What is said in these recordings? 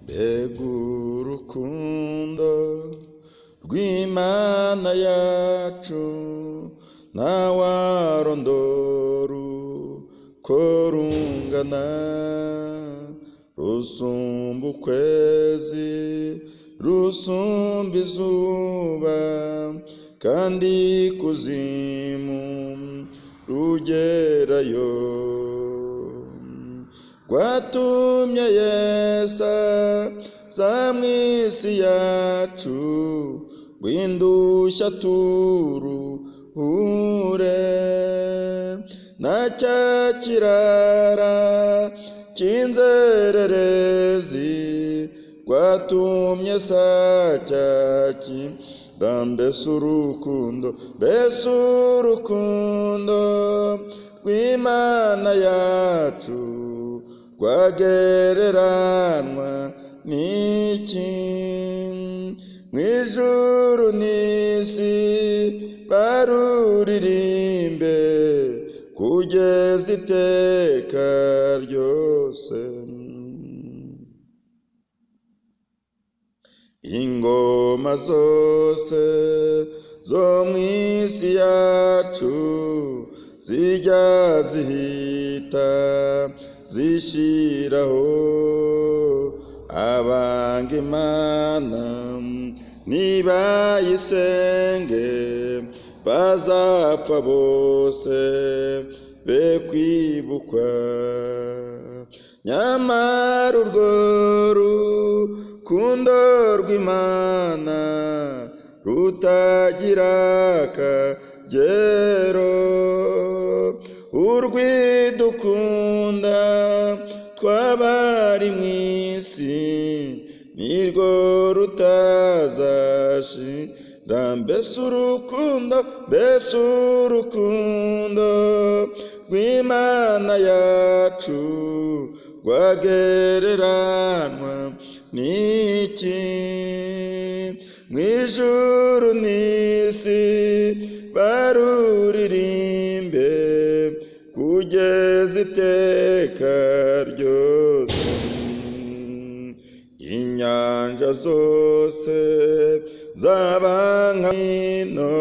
mbega urukundo rw'imana yacu ntawarondora uko rungana rusumba ukwezi rusumba izuba kandi ikuzimu rugerayo rwatumye yesa za mu isi yacu rw'indushya turuhure na cya kirara cy'inzererezi rwatumye sacya kira mbese urukundo mbese urukundo rw'imana yacu rwagereranwa n'iki mu ijuru n'isi baruririmbe kugeza iteka ryose ingoma zose zo mu isi yacu zijya zihita zishyiraho abanga imana nibayisenge bazapfa bose be kwibukwa nyamara urwo rukundo rw'imana rutagira akagero urwidukunda twabari mu isi nirwo rutazashira mbese urukundo mbese urukundo rw'imana yacu rwagereranwa n'iki mu ijuru n'isi baruririmbe kugeza iteka ryose inyanja zose zaba nka hino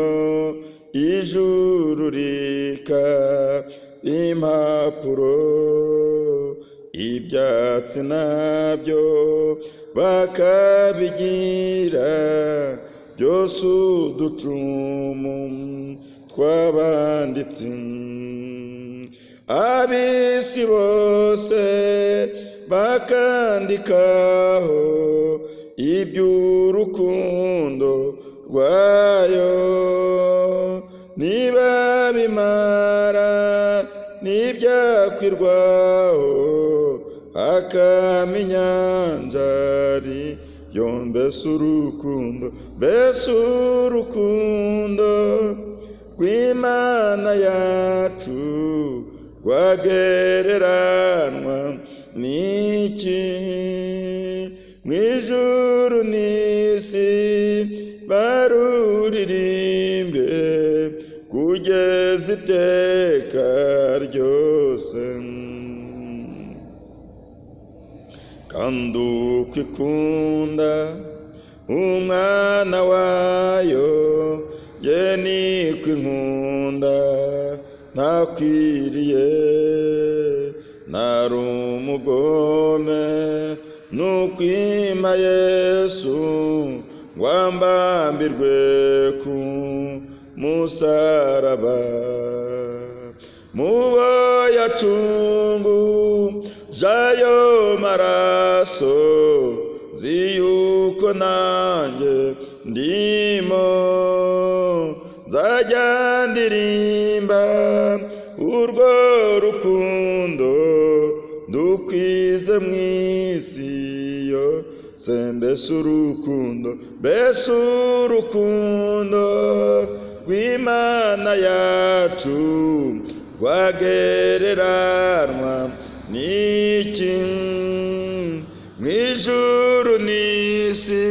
ijuru rikaba impapuro ibyatsi nabyo bakabigira byose uducumu tw'abanditsi ab'isi bose bakandikaho iby'urukundo rwayo niba bimara ntibyakwirwaho hakama inyanjari yo mbese urukundo mbese urukundo rw'imana yacu rwagereranwa n'iki mu ijuru n'isi baruririmbe kugeza iteka ryose kandi uko ikunda umwana wayo ye niko inkunda ntakwiriye ntari umugome nukwima yesu wambambirwe ku musaraba mubo yacungu jayo maraso ziyuko nanjye ndimo nzajya ndirimba urwo rukundo dukwize mu isi yose mbese urukundo mbese urukundo rw'imana yacu rwagereranwa n'iki mu ijuru n'isi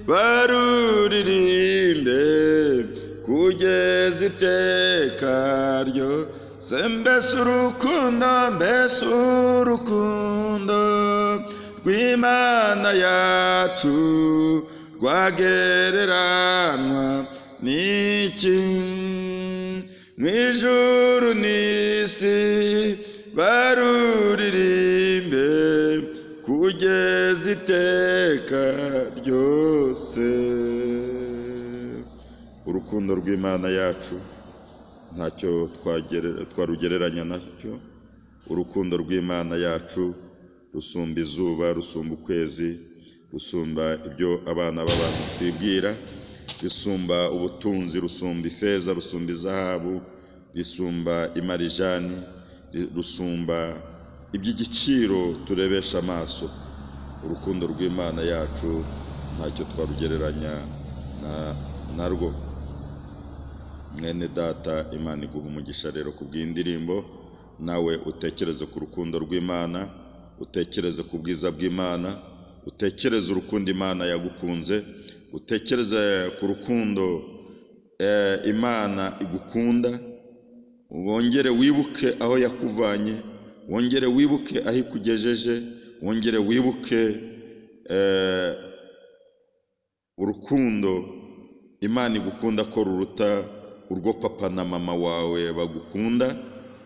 baruririmbe kugeza iteka ryo mbese urukundo mbese urukundo rw'imana yacu rwagereranwa n'iki mu ijuru n'isi baruririmbe kugeza iteka ryose urukundo rw'imana yacu ntacyo twagere- twarugereranya nacyo urukundo rw'imana yacu rusumba izuba rusumba ukwezi rusumba ibyo abana b'abantu twibwira rusumba ubutunzi rusumba ifeza rusumba izahabu risumba imarijani ri- rusumba iby'igiciro turebesha amaso urukundo rw'imana yacu ntacyo twarugereranya na- narwo mwene data imana iguha umugisha rero ku bw'indirimbo nawe utekereze ku rukundo rw'imana utekereze ku bwiza bw'imana utekereze urukundo imana yagukunze utekereze ku rukundo eh, imana igukunda wongere wibuke aho yakuvanye wongere wibuke aho ikugejeje wongere wibuke eh, urukundo imana igukunda ko ruruta urwo papa na mama wawe bagukunda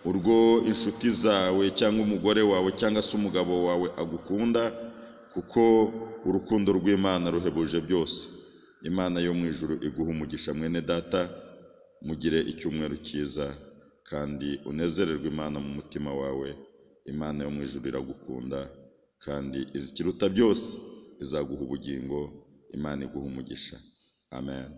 urwo inshuti zawe cyangwa umugore wawe cyangwa se umugabo wawe agukunda kuko urukundo rw'imana ruhebuje byose imana yo mu ijuru iguha umugisha mwene data mugire icyumweru cyiza kandi unezererwe imana mu mutima wawe imana yo mu ijuru iragukunda kandi ikiruta byose izaguha ubugingo imana iguha umugisha amen